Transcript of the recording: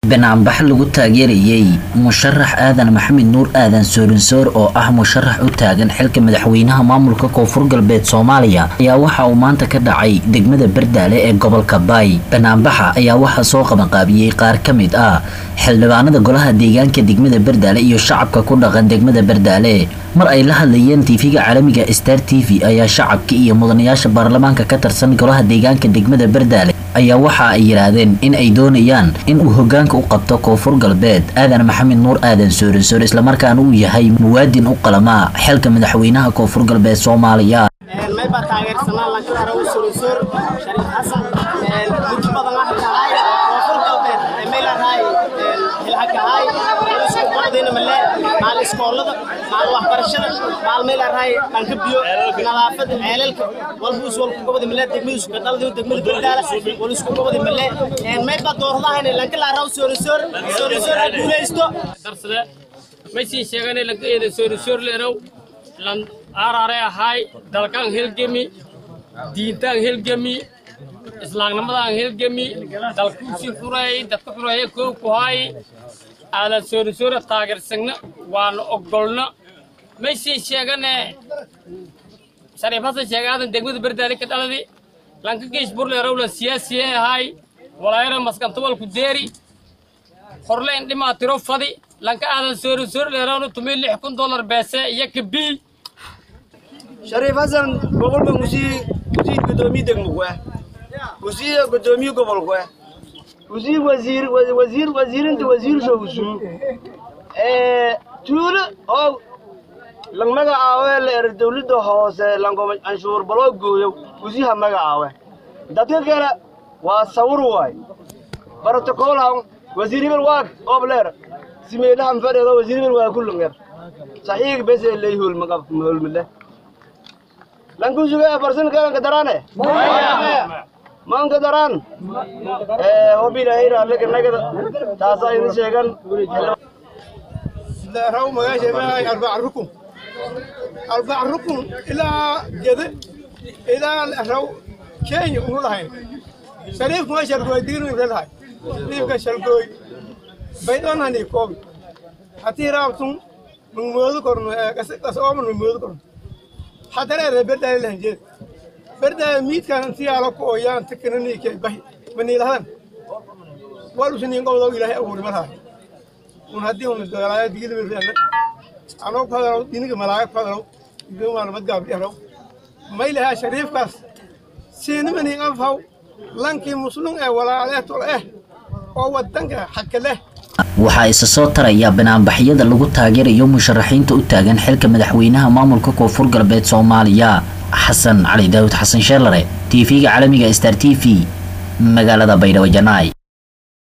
banaanbax lagu taageerayey musharax aadan maxamed nuur aadan soorinsoor oo ah musharax u taagan xilka madaxweynaha maamulka koonfur galbeed soomaaliya ayaa waxa uu maanta ka dhacay degmada bardaale ee gobolka baay banaanbaxa ayaa waxaa soo qabanqaabiyey qaar ka mid ah xildhibaanada golaha deegaanka degmada bardaale iyo shacabka ku dhaqan degmada bardaale mar ay la hadlayeen tv-ga caalamiga star t v ayaa shacabka iyo mudanayaasha baarlamaanka ka tirsan golaha deegaanka degmada bardaale ayaa waxa ay yidhaahdeen in ay doonayaan in uu hogaanka u qabto koonfur galbeed aadan maxamed nuur aadan soorinsoor islamarkaana uu yahay muwaadin u qalamaa xilka madaxweynaha koonfur galbeed soomaaliya mayba taageersanaa lankaraara u soorinsoor shariif xasan muddo badan waxa tahay koonfur galbeed maylahay hilhakahay isku qodayna male maal iskoolada maal waxbarashada maal maylahay dhanka biyo nadaafada ceelalka walbus walku gobada male degmadiisu ka dhalday degmada bardaala wal isku gobada male mayba doordahayna lankalaara u soorinsoor soorinsoor ha guulaysto darsade may sii sheeganay lankaeeda soorinsoor leenow lan aarare ahay dalkan helgemi diintaan helgemi islaamnimadaan helgemi dalkuusii xureeyey dadka xureeye koow ku hay aadan soorisoora taageersagna waana ogolna may sii sheegane shariif hasan sheega aadan degmada berdaali ka dhaladi lanka geesh burleerowla siyaasiye ahay walaayara maskantawalku deeri horleen dhimaa tiro fadi lanka aadan soorisoor leerowna tumi lix kun dollar beese iyo kabii shariif hasan boqolba musii musii gudoomiye degmogwe musii gudoomiye gobolgwe musii wasiir wasiir wasiirinta wasiir showsu tuulo oo lang magacaawe leer dawladda hoose lango canshuur baloo gooyo musiiha magacaawe dadka kale waa sawir waay brotocolhan wasiir hebel waa obleer simeelahan fadheedo wasiir hebel waa kullunger saxiig bese ley hulmagab hulmile lankusuga farsan kalanka darane maanka daran hobilahayra leganagada taasa idin sheegan raw magaasha maahay arbac rukun arbac rukun ilaa gede ilaa raw kenya unu lahayn shariifku ma shargooy dignu lelahay shariifka shargooy baydonhani koobi hatii raabtun mangmoodu korno kasooman mangmoodu korno hadareere berdaale lahanjeed berdaale miidkan intiyaalo ku ooyaan takananiike bahi maniilahadan walusinin qobdow ilaahay abuuri malahay un haddii un isdagaalaayo digilmirana anoo ku hadalow diniga malaayo ku hadalow idumaan madgaabdheraw maylahaa shariifkaas siinimanin afhaw lankii muslum ee walaaleetol eh oo wadanka xaka leh waxaa isa soo taraya banaanbaxyada lagu taageerayo musharaxiinta u taagan xilka madaxweynaha maamulka koonfur galbeed soomaaliya xasan cali daawud xasan sheelare tv-ga caalamiga star t v magaalada baydhabo janaay